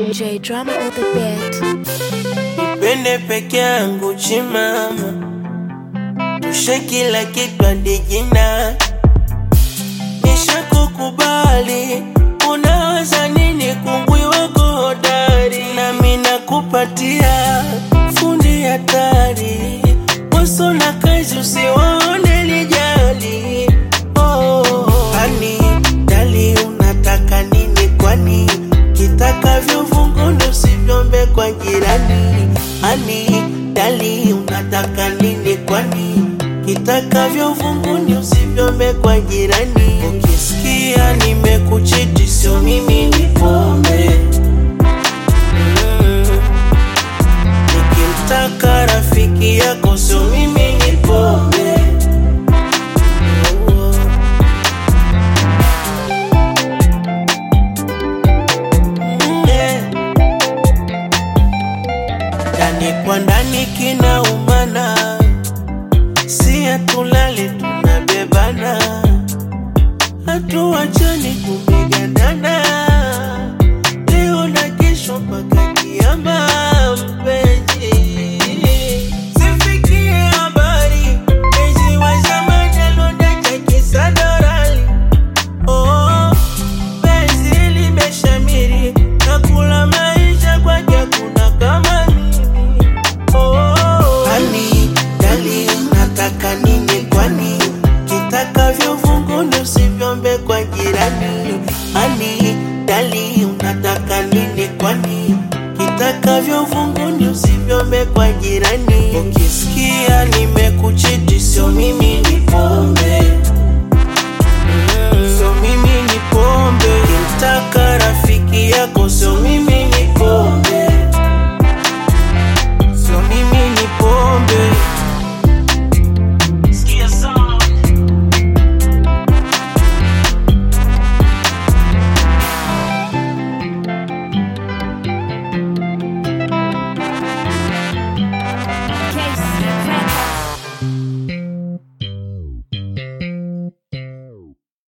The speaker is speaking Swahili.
J drama on the beat. Nipende peke yangu chimama, tushe kila kitu hadi jina. Nishakukubali, unawaza nini? Kungwi wako hodari, nami nakupatia fundi hatari. Waso na kazi usiwaone lijali. Oh, hani dali, unataka nini kwani? Kitakavyo vunguni usivyombe kwa jirani. Ani dali, unataka nini kwani? Kitakavyo vunguni usivyombe kwa jirani. Ukisikia nimekuchiti, sio mimi ni pombe Mm. Nikimtaka rafiki yako, sio mimi ni pombe Oh. Yeah. Ndani kwa ndani kinaumana, si hatulali tunabebana, hatuachani tumegandana, leo na kesho mpaka kiama, mpenzi sifikie habari, mpenzi wa zamani alondacha kisadorali Oh, penzi limeshamiri na kula maisha kwake kuna kama mimi. Oh, hani dali, unataka nini kwani? Kitakavyo vunguni usivyombe kwa jirani. Hani dali, unataka nini kwani? Kitakavyo vunguni usivyombe kwa jirani. Ukisikia nimekuchiti, sio mimi